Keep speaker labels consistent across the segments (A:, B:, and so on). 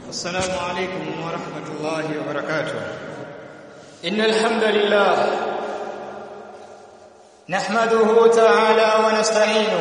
A: السلام عليكم ورحمة الله وبركاته إن الحمد لله نحمده تعالى ونستعينه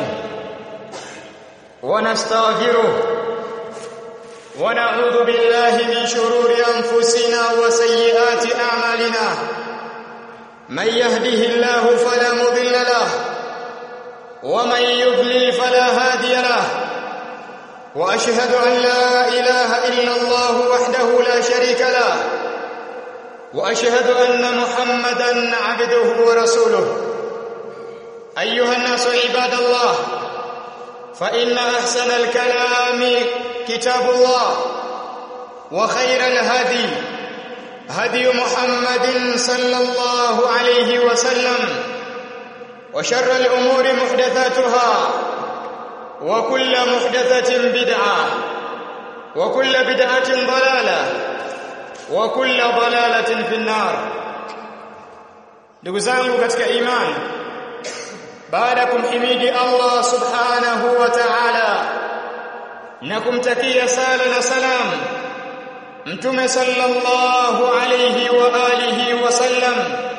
A: ونستغفره ونعوذ بالله من شرور أنفسنا وسيئات أعمالنا من يهده الله فلا مضل له ومن يضلل فلا هادي له واشهد ان لا اله الا الله وحده لا شريك له واشهد ان محمدا عبده ورسوله ايها الناس عباد الله فان احسن الكلام كتاب الله وخير الهدي هدي محمد صلى الله عليه وسلم وشر الامور محدثاتها وكل محدثة بدعة وكل بدعة ضلالة وكل ضلالة في النار ndugu zangu katika imani baada kumhimidi Allah subhanahu wa ta'ala na kumtakia sala na salam mtume sallallahu alayhi wa alihi wa sallam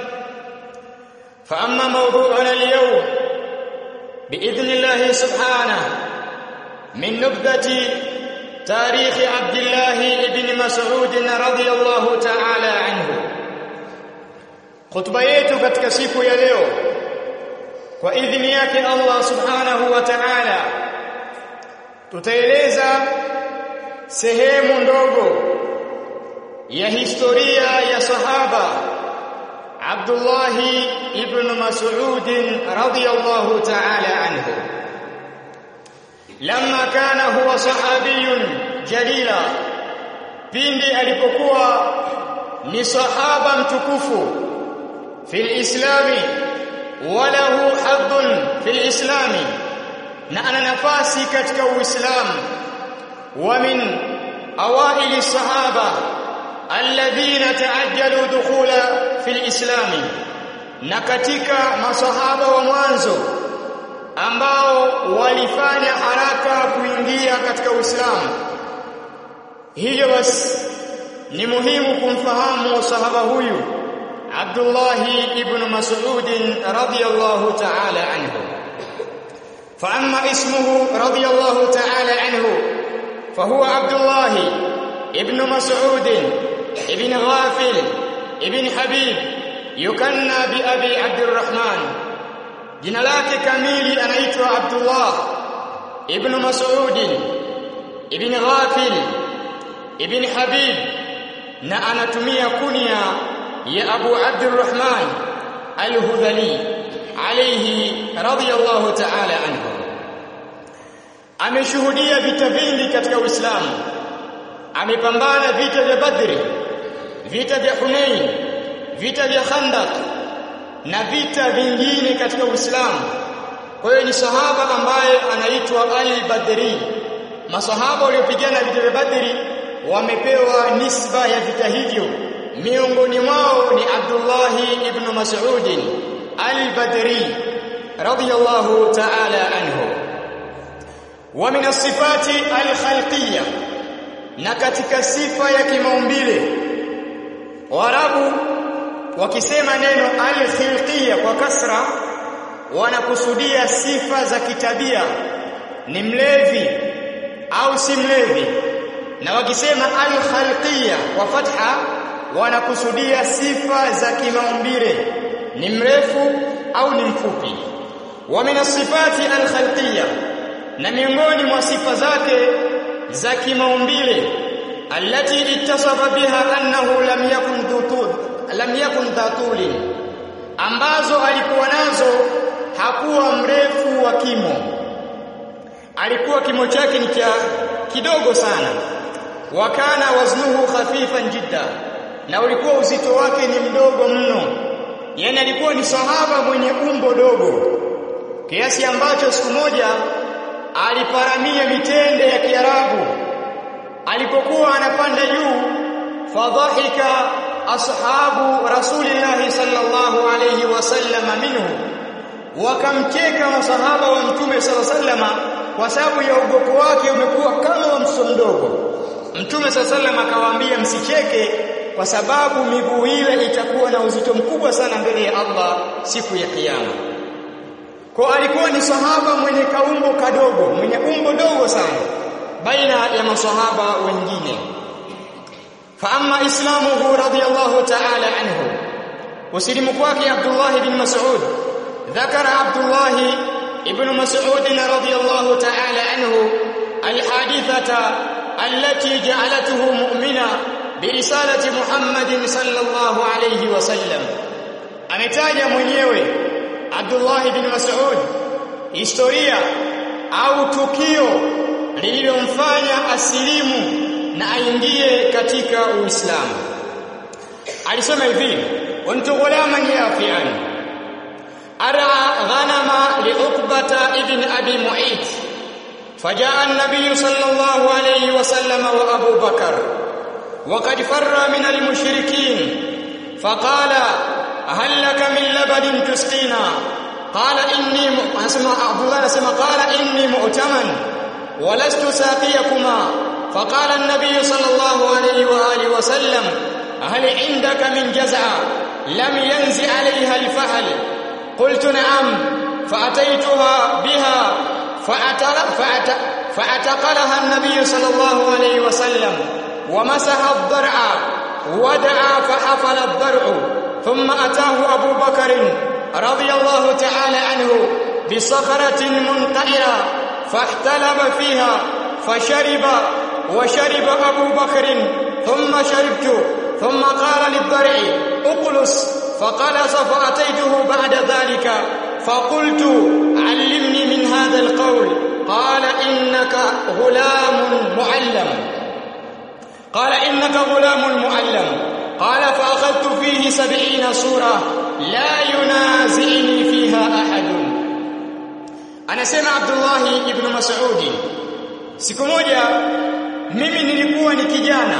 A: fa amma mawdu'una al-yawm باذن الله سبحانه من نبذه تاريخ عبد الله بن مسعود رضي الله تعالى عنه خطبه yetu katika siku ya leo kwa idhini yake Allah subhanahu wa ta'ala tutaeleza sehemu ndogo ya historia ya sahaba Abdullah ibn Mas'ud radiyallahu ta'ala anhu lamma kana huwa sahabiyun jalila pindi alipokuwa ni sahaba mtukufu fil islami walahu haddun fil islami na ana nafasi katika uislamu wa min awaili sahaba alladhina taajjalu dukhula fil islami na katika masahaba wa mwanzo ambao walifanya haraka kuingia katika Uislamu hivyo basi ni muhimu kumfahamu sahaba huyu Abdullah ibn Mas'ud radiyallahu ta'ala anhu فأما اسمه رضي الله تعالى عنه فهو عبد الله ابن مسعود ابن غافل ابن حبيب يكنى بأبي عبد الرحمن jina lake kamili anaitwa Abdullah ibn Mas'ud ibn Ghafil ibn Habib na anatumia kunia ya Abu Abdurrahman al-Hudhali alayhi radiyallahu ta'ala anhu ameshuhudia vita vingi katika Uislamu amepambana vita vya Badri vita vya Hunain vita vya Khandaq na vita vingine katika Uislamu. Kwa hiyo ni sahaba ambaye anaitwa Al-Badri. Masahaba waliopigana vita vya Badri wamepewa nisba ya vita hivyo. Miongoni mwao ni Abdullah ibn Mas'ud Al-Badri radiyallahu ta'ala anhu. Wa min as-sifati al-khalqiyya na katika sifa ya kimaumbile Waarabu wakisema neno al-khilqiyya kwa kasra wanakusudia sifa za kitabia ni mlevi au si mlevi na wakisema al-khalqiyya kwa fatha wanakusudia sifa za kimaumbile ni mrefu au ni mfupi wa min sifati al-khalqiyya na miongoni mwa sifa zake za kimaumbile allati ittasafa biha annahu lam yakun dhutud lam yakun dhatuli ambazo alikuwa nazo hakuwa mrefu wa kimo alikuwa kimo chake ni cha kidogo sana wakana waznuhu khafifan jidda na ulikuwa uzito wake ni mdogo mno yani alikuwa ni sahaba mwenye umbo dogo kiasi ambacho siku moja aliparamia mitende ya Kiarabu alipokuwa anapanda juu fadhahika ashabu rasulillahi sallallahu alayhi wasallam minhu wakamcheka masahaba wa mtume sallallahu alayhi wasallam kwa sababu ya ugopo wake umekuwa kama wa mtoto mdogo Mtume SAW akawaambia msicheke kwa sababu miguu ile itakuwa na uzito mkubwa sana mbele ya Allah siku ya kiyama. Kwa alikuwa ni sahaba mwenye kaumbo kadogo, mwenye umbo dogo sana baina ya masahaba wengine. Fa amma islamuhu radiyallahu ta'ala anhu, usilimu kwake Abdullah bin Mas'ud, dhakara Abdullah ibn Mas'ud radiyallahu ta'ala anhu alhadithata التي جعلته مؤمنا برسالة محمد صلى الله عليه وسلم ametaja mwenyewe Abdullah ibn Mas'ud historia au tukio lililomfanya asilimu na aingie katika Uislamu alisema hivi kuntu ghulaman yafian ara ghanama li Uqbata ibn Abi Mu'ayth فجاء النبي صلى الله عليه وسلم وابو بكر وقد فر من المشركين فقال هل لك من لبن تسقينا قال اني اسمع عبد الله اسمع قال اني مؤتمن ولست ساقيكما فقال النبي صلى الله عليه واله وسلم هل عندك من جزع لم ينزع عليها الفحل قلت نعم فاتيتها بها فأتل فأتقلها النبي صلى الله عليه وسلم ومسح الضرع ودعا فحفل الضرع ثم أتاه أبو بكر رضي الله تعالى عنه بصخرة منقعرة فاحتلب فيها فشرب وشرب أبو بكر ثم شربت ثم قال للضرع اقلص فقلص فأتيته بعد ذلك فقلت علمني من هذا القول قال إنك غلام معلم قال إنك غلام معلم قال فأخذت فيه سبعين سورة لا ينازعني فيها أحد أنا سمع عبد الله بن مسعود siku moja mimi nilikuwa ni kijana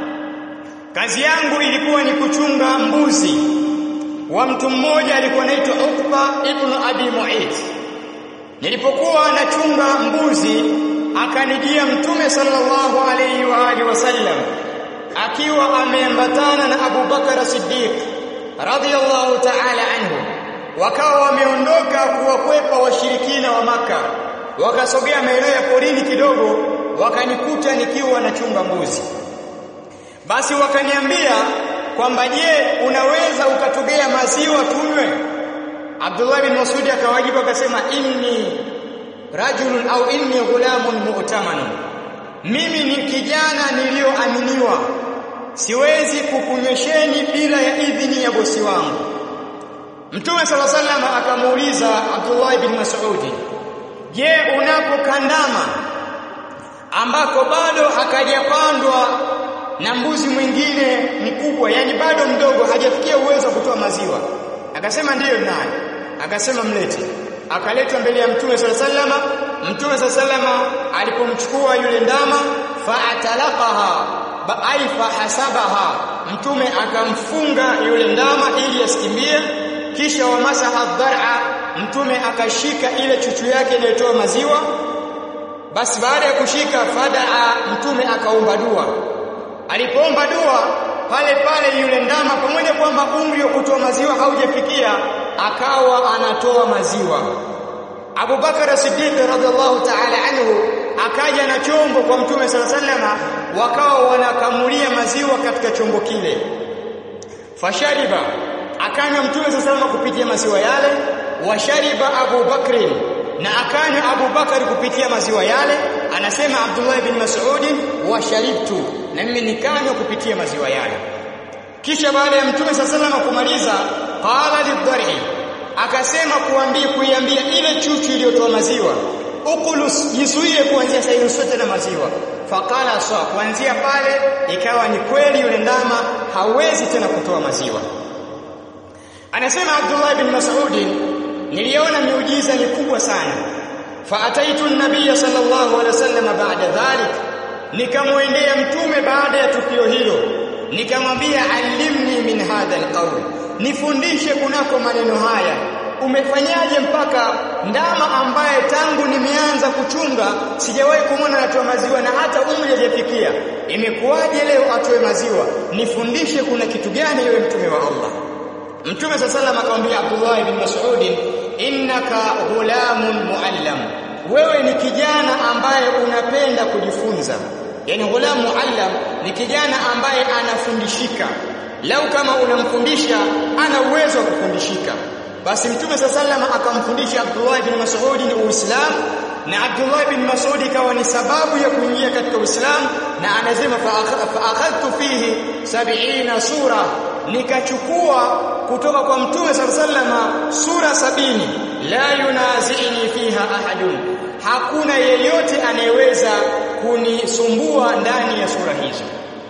A: kazi yangu ilikuwa ni kuchunga mbuzi wa mtu mmoja alikuwa anaitwa Uqba ibn Abi Mu'ayth nilipokuwa nachunga mbuzi akanijia mtume sallallahu alayhi wa alihi wasallam akiwa ameambatana na Abu Bakar Siddiq radhiyallahu ta'ala anhu wakawa wameondoka kuwakwepa washirikina wa maka wakasogea maeneo ya porini kidogo wakanikuta nikiwa nachunga mbuzi basi wakaniambia kwamba je unaweza ukatugea maziwa tunywe Abdullah bin Mas'ud akawajibu akasema inni rajulun au inni ghulamun mu'taman mimi ni kijana niliyoaminiwa siwezi kukunywesheni bila ya idhini ya bosi wangu Mtume sala sallam akamuuliza Abdullah bin Mas'ud je unapokandama ambako bado hakajapandwa na mbuzi mwingine mkubwa yani bado mdogo hajafikia uwezo wa kutoa maziwa akasema ndiyo naye akasema mlete akaletwa mbele ya mtume sala sallama mtume sala sallama alipomchukua yule ndama faatalaqaha ai fahasabaha mtume akamfunga yule ndama ili asikimbie kisha wamasaha dhar'a mtume akashika ile chuchu yake inayotoa maziwa basi baada ya kushika fadaa mtume akaomba dua alipoomba dua pale pale yule ndama pamoja kwamba umri wa kutoa maziwa haujafikia akawa anatoa maziwa Abu Bakar Siddiq radhiallahu ta'ala anhu akaja na chombo kwa mtume sala sallama wakawa wanakamulia maziwa katika chombo kile fashariba akanywa mtume sala sallama kupitia maziwa yale washariba Abu Bakrin na akanywa Abu Bakari kupitia maziwa yale anasema Abdullah bin Mas'ud wa sharibtu na mimi nikanywa kupitia maziwa yale kisha baada ya mtume sallallahu kumaliza qala lidhari akasema kuambia kuiambia ile chuchu iliyotoa maziwa ukulus jizuie kuanzia sasa sote na maziwa faqala sawa kuanzia pale ikawa ni kweli yule ndama hawezi tena kutoa maziwa anasema Abdullah bin Mas'ud niliona miujiza mikubwa sana faataitu an-nabiy sallallahu alaihi wasallam baada dhalik nikamwendea mtume baada ya tukio hilo nikamwambia alimni min hadha alqawl nifundishe kunako maneno haya umefanyaje mpaka ndama ambaye tangu nimeanza kuchunga sijawahi kumwona anatoa maziwa na hata umri hajafikia imekuwaje leo atoe maziwa nifundishe kuna kitu gani wewe mtume wa Allah Mtume sallallahu akamwambia Abdullah ibn Mas'ud innaka ghulamun muallam wewe ni kijana ambaye unapenda kujifunza yani ghulam muallam ni kijana ambaye anafundishika lau kama unamfundisha ana uwezo wa kufundishika basi mtume sallallahu akamfundisha Abdullah ibn Mas'ud ni Uislamu na Abdullah ibn Mas'ud ikawa ni sababu ya kuingia katika Uislamu na anasema fa akhadtu fihi 70 sura nikachukua kutoka kwa mtume sallallahu sura sabini la yunazini fiha ahadun hakuna yeyote anayeweza kunisumbua ndani ya sura hizo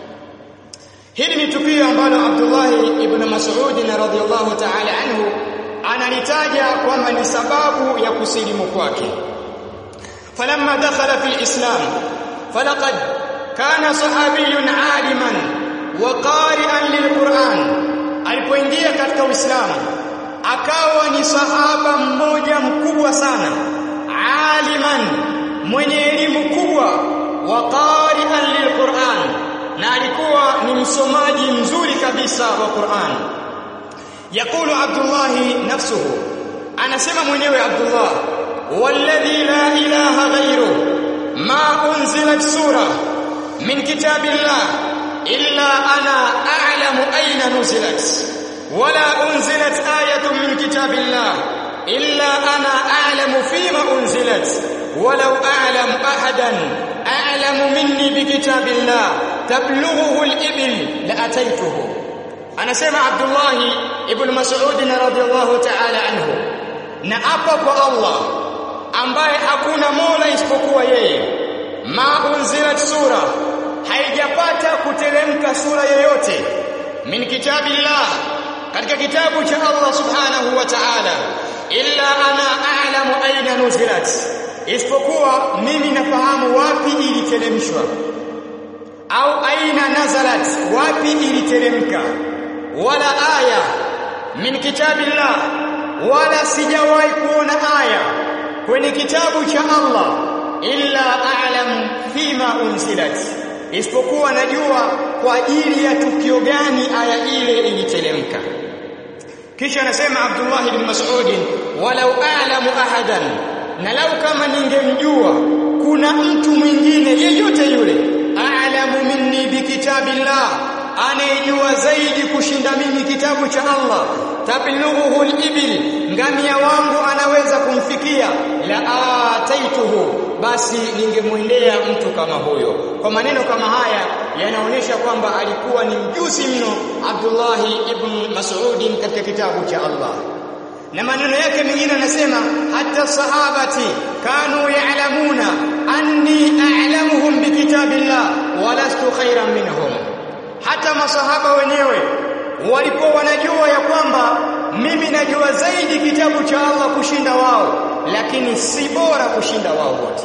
A: hili ni tukio ambalo Abdullah ibn Mas'ud radhiyallahu ta'ala anhu analitaja kwamba ni sababu ya kusilimu kwake falamma dakhala fil islam falaqad kana sahabiyyun aliman wa qari'an lilquran alipoingia katika uislamu akawa ni sahaba mmoja mkubwa sana aliman mwenye elimu kubwa wa qari'an lilquran na alikuwa ni msomaji mzuri kabisa wa Qur'an yakulu Abdullah nafsuhu anasema mwenyewe Abdullah walladhi la ilaha ghayru ma unzilat sura min kitabillah illa ana a'lamu ayna nuzilat wala unzilat ayatun min kitabillah illa ana a'lamu fima unzilat ولو أعلم أحدا أعلم مني بكتاب الله تبلغه الإبل لأتيته أنا سمع عبد الله ابن مسعود رضي الله تعالى عنه نأبق الله ambaye hakuna mola isipokuwa yeye ma unzilat sura haijapata kuteremka sura yoyote min kitabillah katika kitabu cha Allah subhanahu wa ta'ala illa ana a'lamu aina nuzilat isipokuwa mimi nafahamu wapi iliteremshwa au aina nazalat wapi iliteremka wala aya min kitabillah wala sijawahi kuona aya kwenye kitabu cha Allah illa a'lam fima unzilat isipokuwa najua kwa ajili ya tukio gani aya ile iliteremka kisha anasema Abdullah ibn Mas'ud walau a'lamu ahadan na lau kama ningemjua kuna mtu mwingine yeyote yule a'lamu minni bikitabillah anayejua zaidi kushinda mimi kitabu cha Allah tablughuhu al-ibil ngamia wangu anaweza kumfikia la ataituhu basi ningemwendea mtu kama huyo kwa maneno kama haya yanaonyesha kwamba alikuwa ni mjuzi mno Abdullah ibn Mas'ud katika kitabu cha Allah na maneno yake mengine anasema hata sahabati kanu ya'lamuna anni a'lamuhum bikitabillah walastu khairan minhum hata masahaba wenyewe walikuwa wanajua ya kwamba mimi najua zaidi kitabu cha Allah kushinda wao lakini si bora kushinda wao wote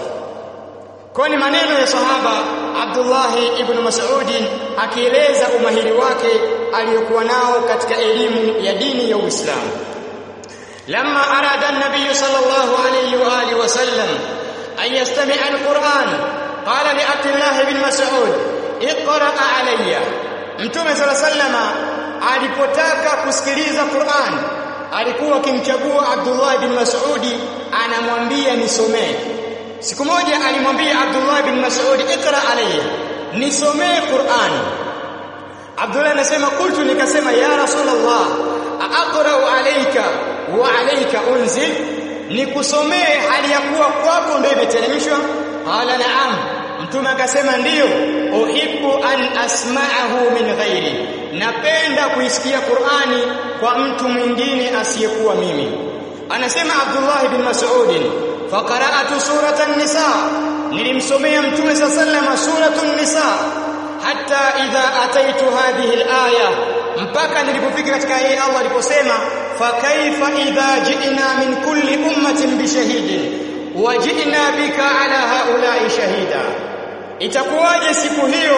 A: kwa ni maneno ya sahaba Abdullah ibn Mas'ud akieleza umahiri wake aliyokuwa nao katika elimu ya dini ya Uislamu لما أراد النبي صلى الله عليه وآله وسلم أن يستمع القرآن قال لعبد الله بن مسعود اقرأ علي Mtume sala sallama alipotaka kusikiliza Qur'an alikuwa akimchagua Abdullah bin Mas'udi anamwambia nisomee. Siku moja alimwambia Abdullah bin Mas'ud ikra alayya nisomee Qur'an. Abdullah anasema kultu nikasema ya Rasulullah aqra'u alayka wa alayka unzil nikusomee hali ya kuwa kwako ndio imeteremshwa qala na'am mtume akasema ndiyo uhibbu an asma'ahu min ghairi napenda kuisikia Qur'ani kwa mtu mwingine asiyekuwa mimi anasema Abdullah ibn Mas'ud faqara'atu suratan nisa nilimsomea mtume sallallahu suratun nisa hatta idha ataitu hadhihi al-aya mpaka nilipofika katika hii Allah aliposema fa kaifa idha ji'na min kulli ummatin bishahidin wa ji'na bika ala haula'i shahida itakuwaje siku hiyo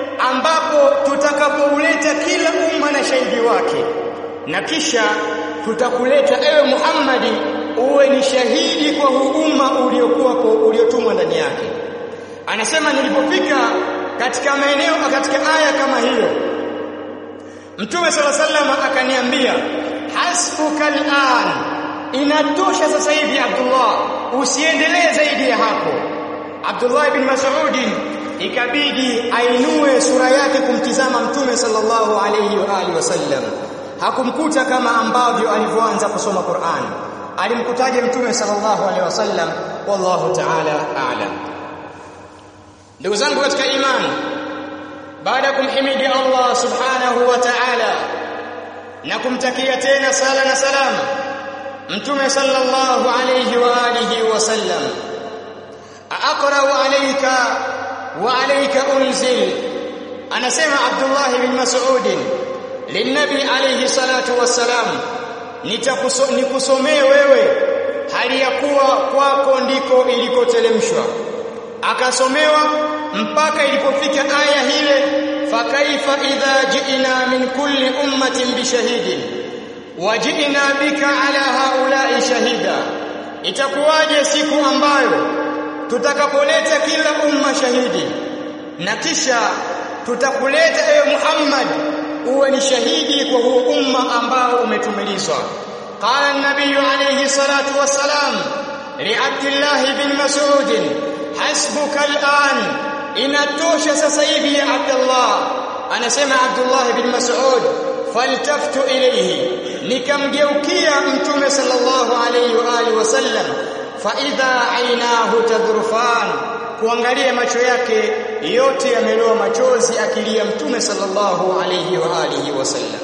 A: ambapo tutakapouleta kila umma na shahidi wake na kisha tutakuleta ewe Muhammadi uwe ni shahidi kwa huu umma uliokuwa uliotumwa ndani yake anasema nilipofika katika maeneo katika aya kama hiyo Mtume sala sallam akaniambia hasbuka al'an inatosha sasa hivi Abdullah usiendelee zaidi ya hapo Abdullah ibn Mas'ud ikabidi ainue sura yake kumtizama Mtume sallallahu alayhi wa alihi wasallam hakumkuta kama ambavyo alivyoanza kusoma Qur'an alimkutaje Mtume sallallahu alayhi wasallam wallahu ta'ala a'lam ndugu zangu katika imani baada ya kumhimidi Allah subhanahu wa ta'ala na kumtakia tena sala na salam mtume sallallahu alayhi wa alihi wasallam aqra alayka wa alayka unzil anasema Abdullah bin Mas'ud linabi alayhi salatu wassalam nikusomee wewe hali ya kuwa kwako ndiko ilikotelemshwa akasomewa mpaka ilipofika aya hile fakaifa idha ji'na min kulli ummatin bishahidin waji'na bika ala haula'i shahida itakuwaje siku ambayo tutakapoleta kila umma shahidi na kisha tutakuleta ewe Muhammad uwe ni shahidi kwa huo umma ambao umetumilizwa qala an-nabiy alayhi salatu wassalam li Abdullah bin Mas'ud hasbuka al'an inatosha sasa hivi ya Abdullah anasema Abdullah bin Mas'ud faltaftu ilayhi nikamgeukia mtume sallallahu alayhi wa alihi wasallam fa idha ainahu tadrufan kuangalia macho yake yote yameloa machozi akilia mtume sallallahu alayhi wa alihi wasallam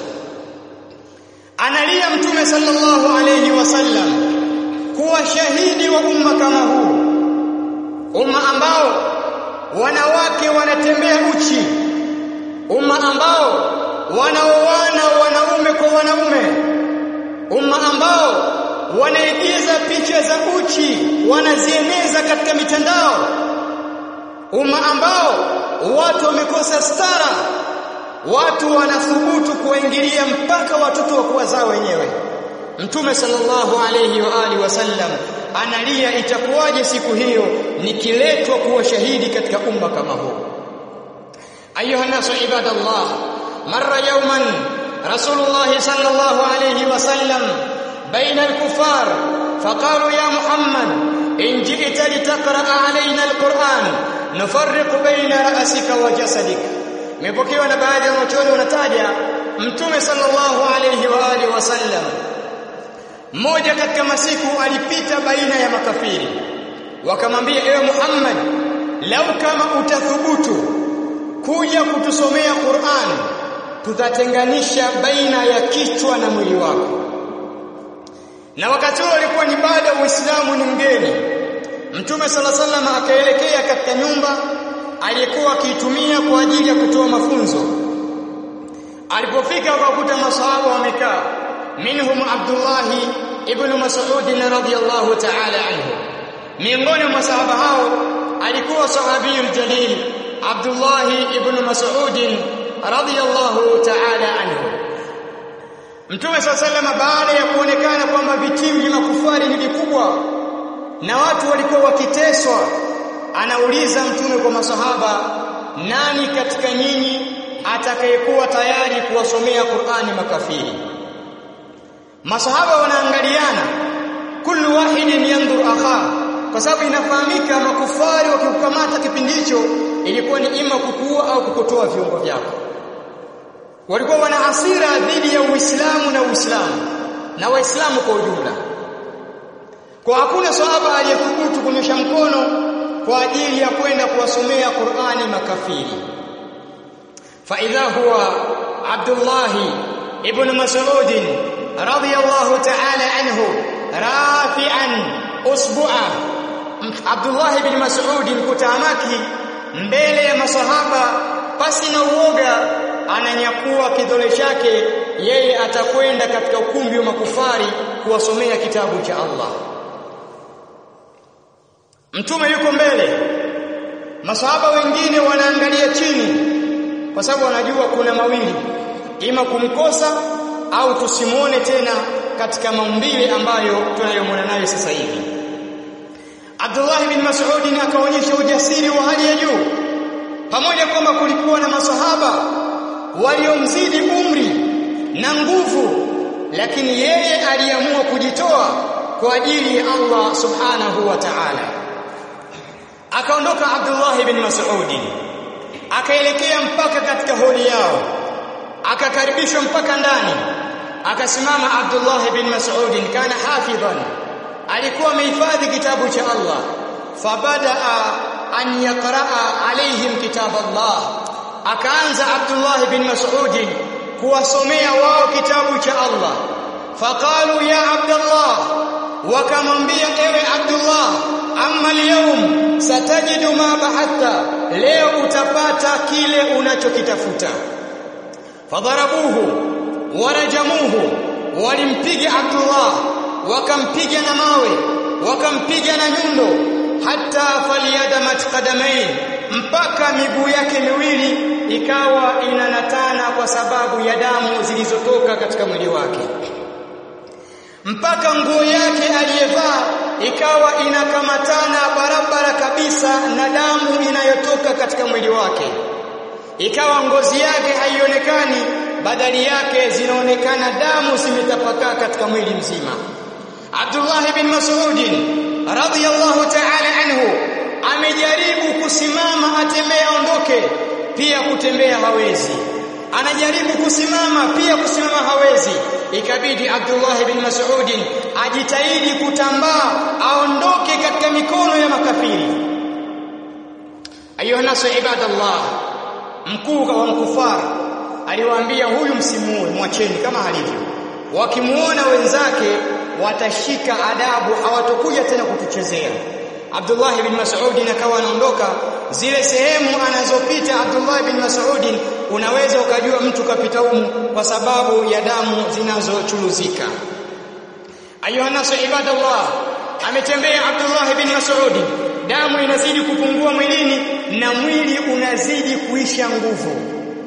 A: analia mtume sallallahu alayhi wasallam kuwa shahidi wa umma kama huu umma ambao wanawake wanatembea uchi umma ambao wanaoana wanaume kwa wanaume umma ambao wanaigiza picha za uchi wanazieneza katika mitandao umma ambao watu wamekosa stara watu wanathubutu kuingilia mpaka watoto wa kuwazaa wenyewe mtume sallallahu alayhi wa alihi wasallam analia itakuwaje siku hiyo nikiletwa kuwa shahidi katika umma kama huu ayuha nasu ibadallah marra yawman rasulullah sallallahu alayhi wasallam baina al-kuffar faqalu ya muhammad in ji'ta litaqra'a alayna al-quran nufarriqu baina ra'sika wa jasadik imepokewa na baadhi ya wanachuoni wanataja mtume sallallahu alayhi wa alihi wasallam mmoja katika masiku alipita baina ya makafiri wakamwambia ewe Muhammad lau kama utathubutu kuja kutusomea Qur'an tutatenganisha baina ya kichwa na mwili wako na wakati huo alikuwa ni baada ya Uislamu ni mgeni Mtume sala sallam akaelekea katika nyumba aliyekuwa akiitumia kwa ajili ya kutoa mafunzo alipofika akakuta masahaba wamekaa minhum Abdullah ibn Mas'ud radhiyallahu ta'ala anhu miongoni mwa masahaba hao alikuwa sahabiyul jalil Abdullah ibn Mas'ud radhiyallahu ta'ala anhu Mtume SAW baada ya kuonekana kwamba vitiu vya makufari ni vikubwa na watu walikuwa wakiteswa anauliza mtume kwa masahaba nani katika nyinyi atakayekuwa tayari kuwasomea Qur'ani makafiri masahaba wanaangaliana kullu wahidin yandur akha kwa sababu inafahamika makufari wakikukamata kipindi hicho ilikuwa ni ima kukuua au kukotoa viungo vyako walikuwa wana hasira dhidi ya Uislamu na Uislamu na Waislamu kwa ujumla kwa hakuna sahaba aliyethubutu kunyosha mkono kwa ajili ya kwenda kuwasomea Qur'ani makafiri fa idha huwa Abdullah ibn Mas'ud radiyallahu ta'ala anhu rafi'an usbu'a Abdullah ibn Mas'ud kutamaki mbele ya masahaba pasi na uoga ananyakua kidole chake yeye atakwenda katika ukumbi wa makufari kuwasomea kitabu cha Allah Mtume yuko mbele masahaba wengine wanaangalia chini kwa sababu wanajua kuna mawili ima kumkosa au tusimuone tena katika maumbile ambayo tunayomwona nayo sasa hivi Abdullah bin Mas'ud akaonyesha ujasiri wa hali ya juu pamoja kwamba kulikuwa na masahaba waliomzidi umri na nguvu lakini yeye aliamua kujitoa kwa ajili ya Allah subhanahu wa ta'ala akaondoka Abdullah bin Mas'ud akaelekea mpaka katika holi yao akakaribishwa mpaka ndani akasimama Abdullah bin Mas'ud kana hafidhan alikuwa amehifadhi kitabu cha Allah fabadaa an yaqraa alaihim kitab Allah akaanza Abdullah bin Mas'ud kuwasomea wao kitabu cha Allah faqalu ya Abdullah wakamwambia ewe Abdullah amma al-yawm satajidu ma bahatta leo utapata kile unachokitafuta fadharabuhu warajamuhu walimpiga Abdullah wakampiga na mawe wakampiga na nyundo hata faliyadamat qadamain mpaka miguu yake miwili ikawa inanatana kwa sababu ya damu zilizotoka katika mwili wake mpaka nguo yake aliyevaa ikawa inakamatana barabara kabisa na damu inayotoka katika mwili wake ikawa ngozi yake haionekani badali yake zinaonekana damu zimetapakaa katika mwili mzima Abdullah bin Mas'ud radhiyallahu ta'ala anhu amejaribu kusimama atembee aondoke pia kutembea hawezi anajaribu kusimama pia kusimama hawezi ikabidi Abdullah bin Mas'ud ajitahidi kutambaa aondoke katika mikono ya makafiri ayuha nasu ibadallah mkuu wa mkufar aliwaambia huyu msimuue mwacheni kama alivyo wakimuona wenzake watashika adabu hawatokuja tena kutuchezea Abdullah bin Mas'ud akawa anaondoka zile sehemu anazopita Abdullah bin Mas'ud unaweza ukajua mtu kapita humu kwa sababu ya damu zinazochuruzika ayuha nasu ibadallah ametembea Abdullah bin Mas'ud damu inazidi kupungua mwilini na mwili unazidi kuisha nguvu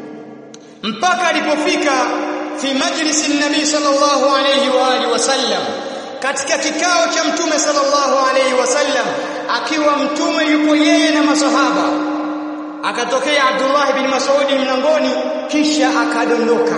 A: mpaka alipofika fi majlisi nabii sallallahu alayhi wa alihi wasallam katika kikao cha mtume sallallahu alayhi wasallam akiwa mtume yupo yeye na masahaba akatokea Abdullah bin Mas'ud mlangoni kisha akadondoka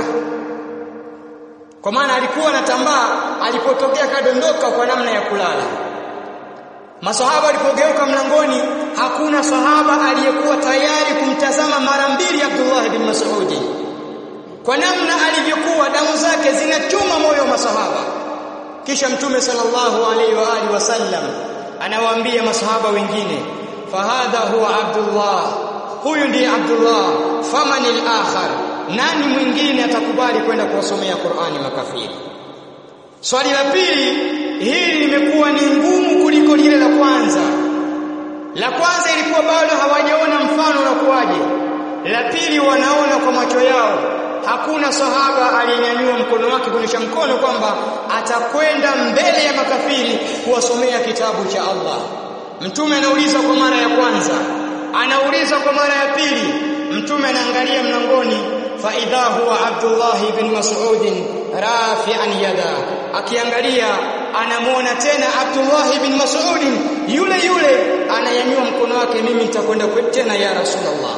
A: kwa maana alikuwa anatambaa alipotokea kadondoka kwa namna ya kulala Masahaba walipogeuka mlangoni hakuna sahaba aliyekuwa tayari kumtazama mara mbili Abdullah bin Mas'ud kwa namna alivyokuwa damu zake zinachuma moyo wa masahaba kisha mtume sallallahu alaihi wa alihi wasallam anawaambia masahaba wengine fahadha huwa Abdullah huyu ndiye Abdullah famanil akhar nani mwingine atakubali kwenda kuwasomea Qur'ani makafiri swali la pili hili limekuwa ni ngumu kuliko lile la kwanza la kwanza ilikuwa bado hawajaona mfano na kuwaje la pili wanaona kwa macho yao hakuna sahaba aliyenyanyua mkono wake kuonyesha mkono kwamba atakwenda mbele ya makafiri kuwasomea kitabu cha Allah mtume anauliza kwa mara ya kwanza anauliza kwa mara ya pili mtume anaangalia mlangoni fa idha huwa Abdullah ibn Mas'ud rafi'an yada akiangalia anamwona tena Abdullah ibn Mas'ud yule yule anayanyua mkono wake mimi nitakwenda tena ya Rasulullah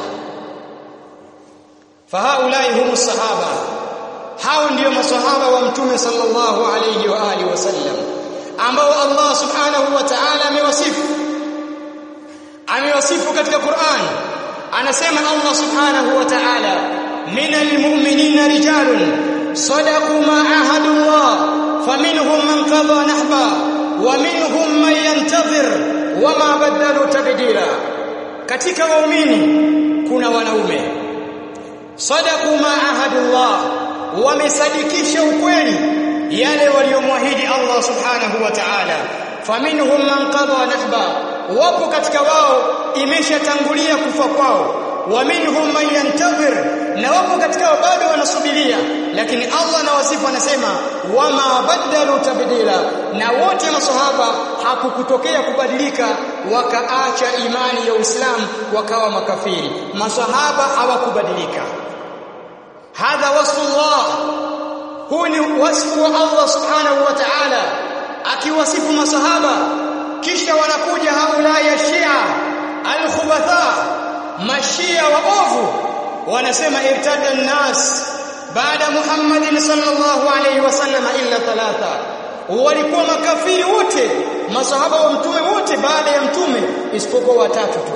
A: fahaulai humu sahaba hao ndio masahaba wa mtume sallallahu alayhi wa alihi wasallam ambao Allah subhanahu wa ta'ala amewasifu amewasifu katika Qur'an anasema Allah subhanahu wa ta'ala minal mu'minina rijalun sadaqu ma ahadu Allah faminhum man qada nahba wa minhum man yantazir wama badalu tabdila katika waumini kuna wanaume sadaqu ma ahadullah wamesadikisha ukweli yale waliomwahidi Allah subhanahu wa ta'ala faminhum man qada nahba wapo katika wao imeshatangulia kufa kwao wa minhum man yantazir na wapo katika wao bado wanasubiria lakini Allah na wasifu anasema wama badalu tabdila na wote masahaba hakukutokea kubadilika wakaacha imani ya Uislamu wakawa makafiri masahaba hawakubadilika hadha wasfullah huu ni wasfu wa Allah subhanahu wa ta'ala akiwasifu masahaba kisha wanakuja haula ya Shia al-khubatha mashia waovu wanasema irtada an-nas baada Muhammadin sallallahu alayhi wasallam illa thalatha walikuwa makafiri wote masahaba wa mtume wote baada ya mtume isipokuwa watatu tu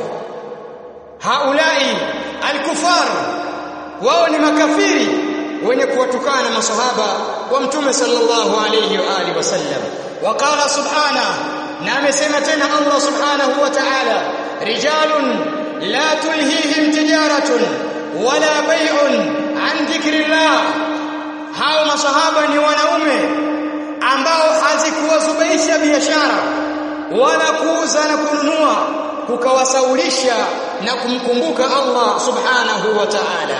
A: haulai al-kufar wao ni makafiri wenye kuwatukana masahaba wa mtume sallallahu alayhi wa alihi wasallam waqala subhana na amesema tena Allah subhanahu wa ta'ala rijalun la tulhihim tijaratun wala bay'un an dhikrillah hao masahaba ni wanaume ambao hazikuwazubaisha biashara wala kuuza na kununua kukawasaulisha na kumkumbuka Allah subhanahu wa ta'ala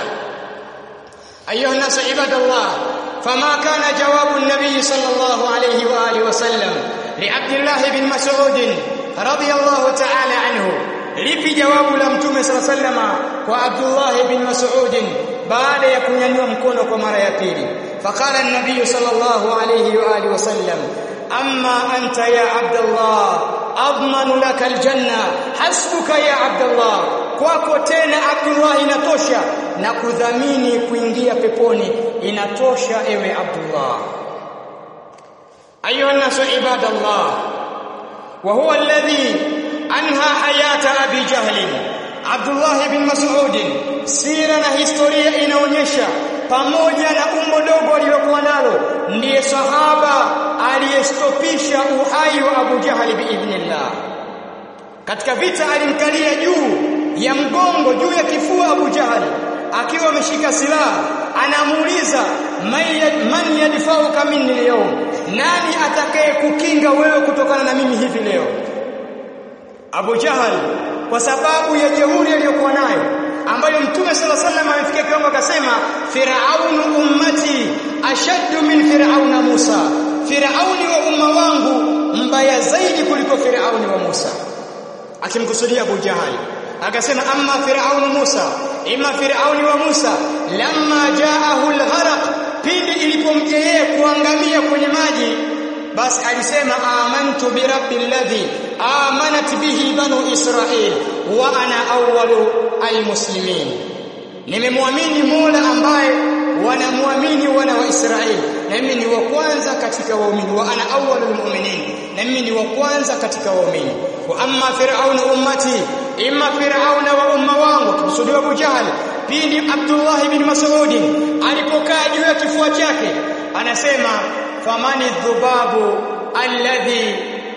A: أيها الناس عباد الله فما كان جواب النبي صلى الله عليه وآله وسلم لعبد الله بن مسعود رضي الله تعالى عنه lipi jawabu la mtume sala sallama kwa Abdullah bin Mas'ud baada ya kunyanyua mkono kwa mara ya pili faqala an-nabiy sallallahu alayhi wa alihi wasallam amma anta ya Abdullah admanu laka al-janna hasbuka ya Abdullah kwako tena Abdullah inatosha na kudhamini kuingia peponi inatosha ewe Abdullah ayuha nasu ibadallah wa huwa alladhi anha hayata abi jahl Abdullah bin Mas'ud sira na historia inaonyesha pamoja na umbo dogo alilokuwa nalo ndiye sahaba aliyestopisha uhai wa Abu Jahali biidhnillah katika vita alimkalia juu ya mgongo juu ya kifua Abu Jahali akiwa ameshika silaha anamuuliza man yadfauka minni leo nani atakaye kukinga wewe kutokana na mimi hivi leo Abu Jahal kwa sababu ya jeuri aliyokuwa nayo ambayo Mtume sala sallam amefikia kiwango akasema Firaunu ummati ashaddu min Firauna Musa Firauni wa umma wangu mbaya zaidi kuliko Firauni wa Musa akimkusudia Abu Jahal akasema amma Firaunu Musa ima Firauni wa Musa lamma jaahu al-gharq pindi ilipomjia yeye kuangamia kwenye maji basi alisema amantu bi rabbil ladhi amanat bihi banu israil wa ana awwalu almuslimin nimemwamini Mola ambaye wanamwamini wana wa Israeli na mimi ni wa kwanza katika waumini wa ana awwalul mu'minin na mimi ni wa kwanza katika waumini wa amma fir'auna ummati imma fir'auna wa umma wangu kusudiwa Abu Jahl pindi Abdullah ibn Mas'ud alipokaa juu ya kifua chake anasema famani dhubabu alladhi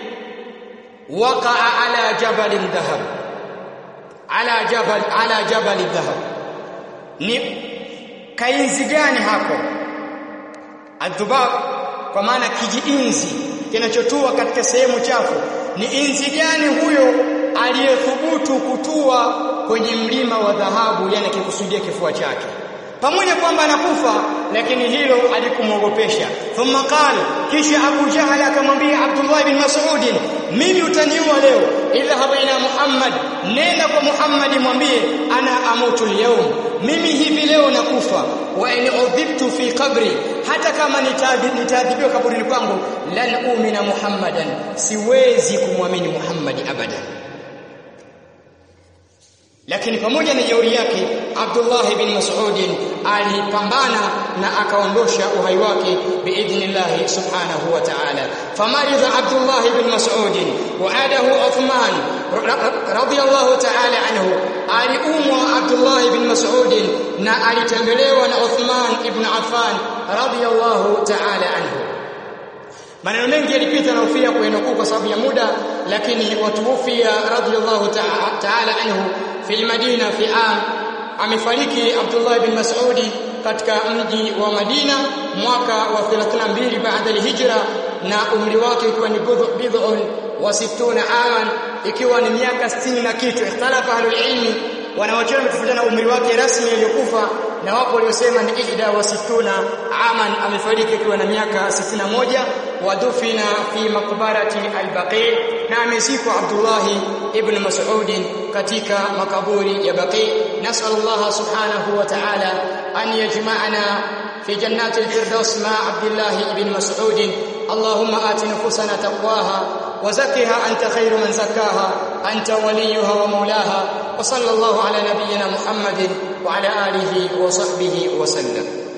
A: waqa'a ala jabal dhahab ala jabal ala jabal dhahab ni kainzi gani hapo adhubab kwa maana kijiinzi kinachotua katika sehemu chafu ni inzi gani huyo aliyethubutu kutua kwenye mlima wa dhahabu yani akikusudia kifua chake pamoja kwamba anakufa lakini hilo alikumwogopesha thumma qala kisha Abu Jahal akamwambia Abdullah bin Mas'ud mimi utaniua leo idhhab ila Muhammad nenda kwa Muhammad mwambie ana amutu leo mimi hivi leo nakufa wa in udhibtu fi qabri hata kama nitaadhibiwa kaburini kwangu lan umina Muhammadan siwezi kumwamini Muhammad abadan lakini pamoja na jeuri yake Abdullah bin Mas'ud alipambana na akaondosha uhai wake biidhnillah subhanahu wa ta'ala famaridha Abdullah bin Mas'ud wa adahu Uthman radiyallahu ta'ala anhu aliumwa Abdullah bin Mas'ud na alitembelewa na Uthman ibn Affan radiyallahu ta'ala anhu maneno mengi yalipita na ufia kuenukuu kwa sababu ya muda lakini watuufia radiyallahu ta'ala anhu fi Madina fi am amefariki Abdullah bin Mas'udi katika mji wa Madina mwaka wa 32 baada al-hijra na umri wake ukiwa ni bid'un wa 60 aman ikiwa ni miaka 60 na kitu ikhtalafa ahlul ilmi wanawachuoni wametofautiana umri wake rasmi aliyokufa na wapo waliosema ni ihda wa situna aman amefariki akiwa na miaka 61 wadufina fi maqbarati al-Baqi na amezikwa Abdullah ibn Mas'ud katika makaburi ya Baqi nasal Allah subhanahu wa ta'ala an yajma'ana في جنات الفردوس مع عبد الله بن مسعود اللهم آت نفوسنا تقواها وزكها أنت خير من زكاها أنت وليها ومولاها وصلى الله على نبينا محمد وعلى آله وصحبه وسلم